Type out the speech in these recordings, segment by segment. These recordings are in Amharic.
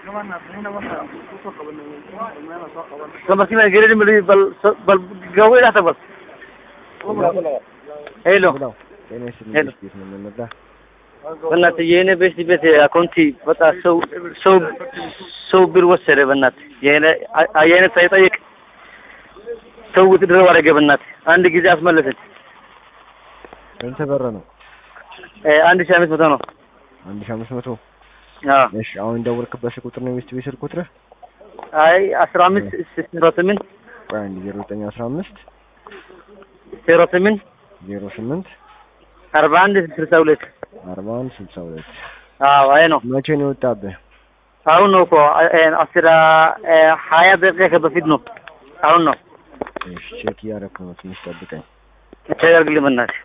Lamarkii baan gelin bal bal bal gawo ila tabal. ሄሎ ብለው ጤና ይስጥልኝ ሄሎ። ቤት ነው የምንመጣ በእናትህ የኔ ቤት ቤት አካውንቲ በቃ ሰው ሰው ሰው ብር ወሰደ። በእናትህ የኔ የኔ ሳይጠይቅ ሰው ውትድር አደረገ። በእናትህ አንድ ጊዜ አስመለሰች። ስንት ብር ነው? እ አንድ ሺህ አምስት መቶ ነው። አንድ ሺህ አምስት መቶ አዎ እሺ አሁን ደወልክበት ስልክ ቁጥር ነው የሚስት ቤት ስልክ ቁጥርህ? አይ አስራ አምስት ዜሮ ስምንት ቆይ አንድ ዜሮ ዘጠኝ አስራ አምስት ዜሮ ስምንት ዜሮ ስምንት አርባ አንድ ስልሳ ሁለት አርባ አንድ ስልሳ ሁለት አዎ አይ ነው መቼ ነው የወጣብህ? አሁን ነው እኮ እ አስራ እ ሀያ ደቂቃ በፊት ነው። አሁን ነው እሺ ቼክ እያደረኩ ነው ትንሽ ጠብቀኝ። ተደርግልኝ በእናትህ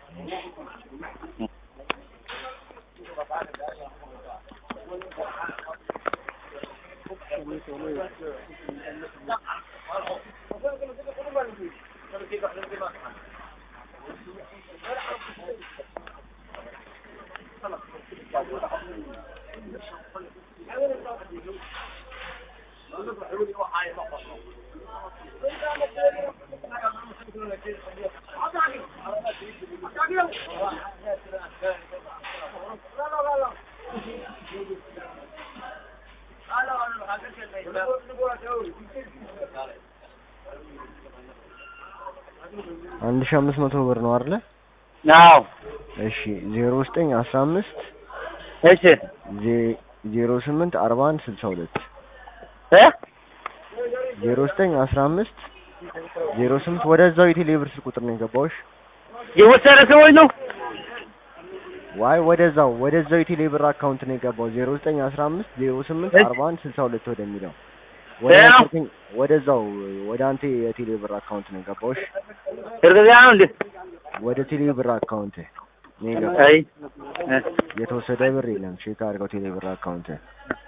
አንድ ሺህ አምስት መቶ ብር ነው አይደለ? አዎ እሺ ዜሮ ዘጠኝ አስራ አምስት እሺ ዜ- ዜሮ ስምንት አርባ አንድ ስልሳ ሁለት እ ዜሮ ዘጠኝ አስራ አምስት ዜሮ ስምንት ወደዛው የቴሌ ብር ስልክ ቁጥር ነው የገባውሽ? የወሰደ ሰዎች ነው ዋይ ወደዛው ወደዛው የቴሌ ብር አካውንት ነው የገባው ዜሮ ዘጠኝ አስራ አምስት ዜሮ ስምንት እሺ። አርባ አንድ ስልሳ ሁለት ወደሚለው ወደ ያ። ነበርኩኝ ወደዛው ወደ አንተ የቴሌ ብር አካውንት ነው የገባውሽ? እርግጠኛ ነው እንዴ? ወደ ቴሌ ብር አካውንት ነው የገባው። አይ እ የተወሰደ ብር የለም። ቼክ አድርገው ቴሌ ብር አካውንት